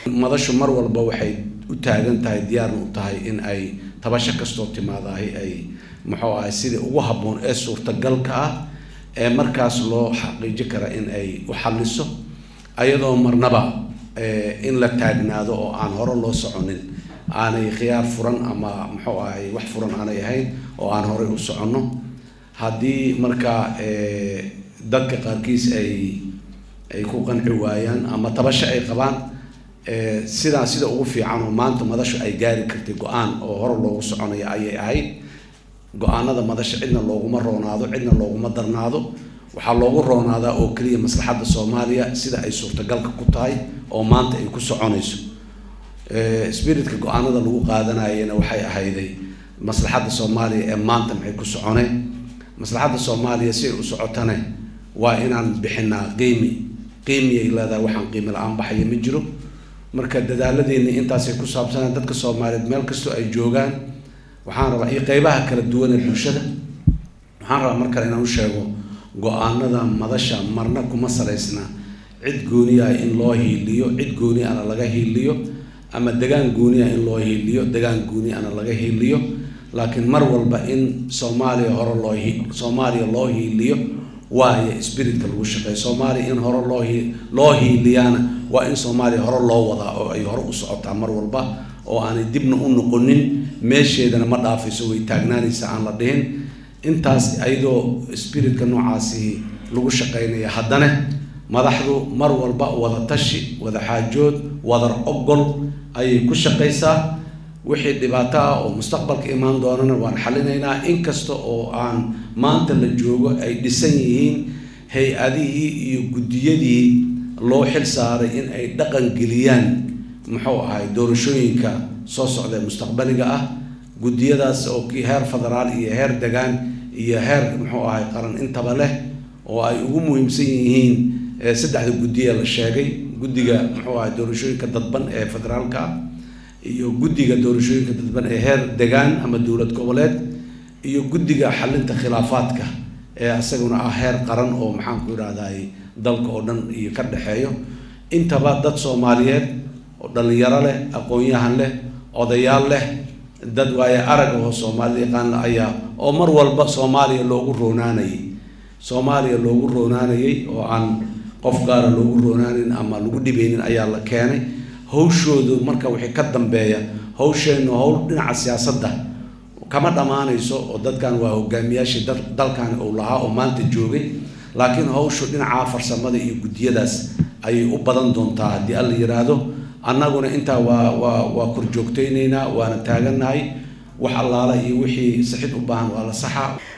madashu mar walba waxay u taagan tahay diyaarna u tahay in ay tabasho kastoo timaadahay ay muxuu ahay sidii ugu habboon ee suurtagalka ah ee markaas loo xaqiiji kara in ay u xalliso ayadoo marnaba in la taagnaado oo aan hore loo soconin aanay khiyaar furan ama muxuu ahay wax furan aanay ahayn oo aan horey u soconno haddii markaa dadka qaarkiis ay ay ku qanci waayaan ama tabasho ay qabaan sidaa sida ugu fiican oo maanta madashu ay gaari kartay go-aan oo hore loogu soconaya ayay ahayd go-aanada madasha cidna looguma roonaado cidna looguma darnaado waxaa loogu roonaadaa oo keliya maslaxadda soomaaliya sida ay suurtagalka ku tahay oo maanta ay ku soconayso spiritka go-aanada lagu qaadanayana waxay ahayday maslaxadda soomaaliya ee maanta maxay ku socone maslaxadda soomaaliya si ay u socotane waa inaan bixinaa qiimi qiimiyay leedahay waxaan qiimi la-aan baxaya ma jiro marka dadaaladeenni intaasay ku saabsanaan dadka soomaaliyeed meel kastoo ay joogaan waxaan rabaa iyo qeybaha kala duwan ee bulshada waxaan rabaa mar kale inaan u sheego go-aanada madasha marna kuma salaysna cid gooniya in loo hiiliyo cid gooni ana laga hiiliyo ama degaan gooniya in loo hiiliyo degaan gooni ana laga hiiliyo laakiin mar walba in soomaaliya hore loo soomaaliya loo hiiliyo waayo spiritka lagu shaqeeyo soomaaliya in hore loo loo hiiliyaana waa in soomaaliya hore loo wadaa oo ay hore u socotaa mar walba oo aanay dibna u noqonin meesheedana ma dhaafayso way taagnaanaysa aan la dhihin intaas ayadoo spiritka noocaasi lagu shaqeynaya haddana madaxdu mar walba wada tashi wada xaajood wadar ogol ayay ku shaqaysaa wixii dhibaato ah oo mustaqbalka imaan doonana waan xalinaynaa inkasta oo aan maanta la joogo ay dhisan yihiin hay-adihii iyo guddiyadii loo xil saaray in ay dhaqan geliyaan muxuu ahay doorashooyinka soo socda ee mustaqbaliga ah guddiyadaas oo kii heer federaal iyo heer degaan iyo heer muxuu ahay qaran intaba leh oo ay ugu muhiimsan yihiin saddexda guddiya la sheegay guddiga muxuu ahay doorashooyinka dadban ee federaalka ah iyo guddiga doorashooyinka dadban ee heer degaan ama dowlad goboleed iyo guddiga xalinta khilaafaadka ee isaguna ah heer qaran oo maxaanku idhahday dalka oo dhan iyo ka dhexeeyo intaba dad soomaaliyeed oo dhalinyaro leh aqoon-yahan leh odayaal leh dad waaye arag oo soomaalida yaqaana ayaa oo mar walba soomaaliya loogu roonaanayay soomaaliya loogu roonaanayay oo aan qof gaara loogu roonaanin ama lagu dhibeynin ayaa la keenay hawshoodu marka wixii ka dambeeya hawsheennu hawl dhinaca siyaasadda kama dhammaanayso oo dadkan waa hogaamiyaashii dalkan uu lahaa oo maanta joogay laakiin hawshu dhinaca farsamada iyo guddiyadaas ayay u badan doontaa haddii alla yiraahdo annaguna intaa waa waa waa korjoogtaynaynaa waana taagannahay wax allaala iyo wixii sixid u baahan waa la saxa